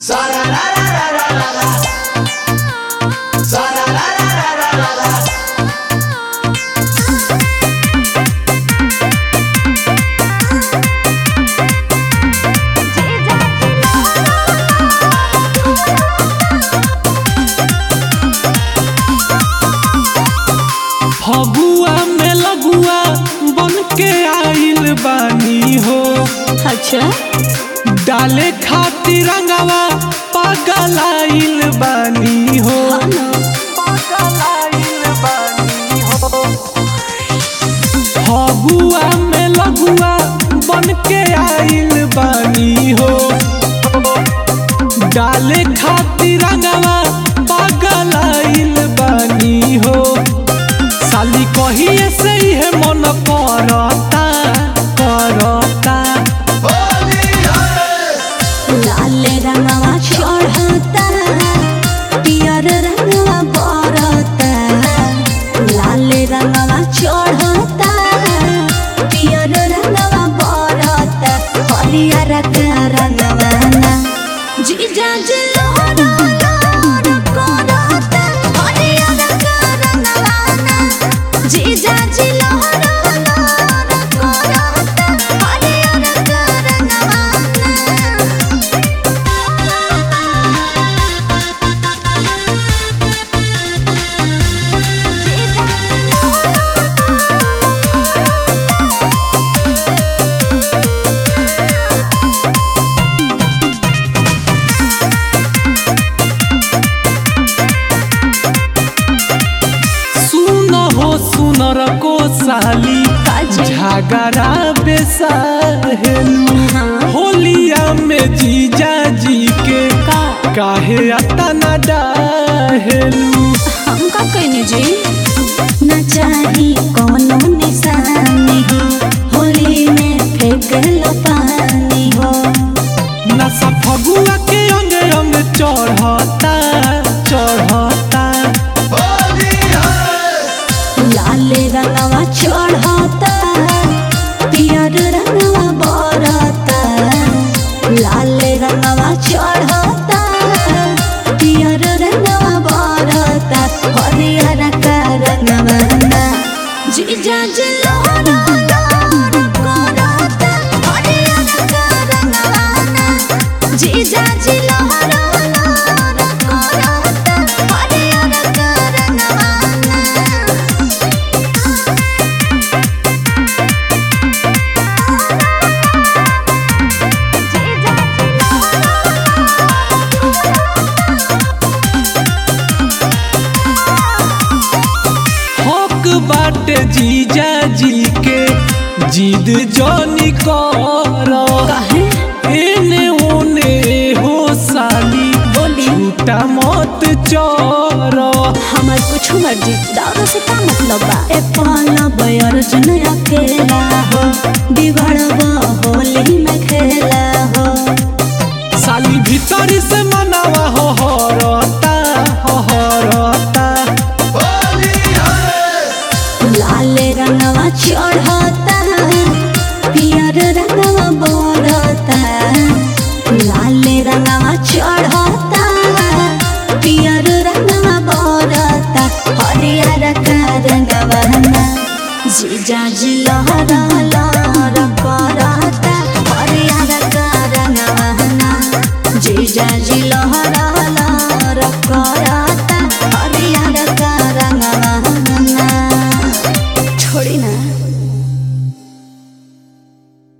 फगुआ में लगुआ बन के आइल बानी हो अच्छा डाले खातिर रंगवा पागल आइल बानी हो फगुआ में लगुआ बन के आइल बानी हो डाले खातिर रंगवा पागल आइल बानी हो साली कहिए से है मन करता करता लाल रंगवा चढ़ता पियर रंगवा बरता लाल रंगवा चढ़ता पियर रंगवा बरता हरियर का रंगवा ना जीजा जिलोरा लोर करता हरियर का रंगवा ना जीजा जिलोरा लोर करता हरियर का रंगवा ना सुन हो सुनर को साली काजी। झगड़ा बेसाहेलू हाँ। होलिया में जीजा जी के का काहे अतना डाहेलू हम का कहने जी न चाही कोनो निशानी हो होली में फेंक लो पानी हो नशा फगुआ के अंग अंग चढ़ता चढ़ता लाल रंगवा चढ़ता पियर रंगवा बरता लाल रंगवा चढ़ता पियर रंगवा बरता हरियर का रंगवा ना जीजा जिलोरा लोर करता हरियर का रंगवा ना जीजा जिलोरा लोर करता हरियर का रंगवा ना हक बाटे जीजा जी के जिद जनी कर काहे एने ओने हो साली बोली झूठा मत चोर हमार कुछ मर्जी दारू से का मतलब बा ए पाला बयर जन अकेला हो बिगड़बा होली में खेला हो साली भीतरी से मनावा हो हरता हो हरता लाल रंगवा चढ़ता पियर रंगवा बोरता लाल रंगवा चढ़ता पियर रंगवा बोरता हरियर का रंगवा ना जीजा जी लहरा लहर करता हरियर का रंगवा ना जीजा जी लहरा लहर करता हरियर का रंगवा ना छोड़ी ना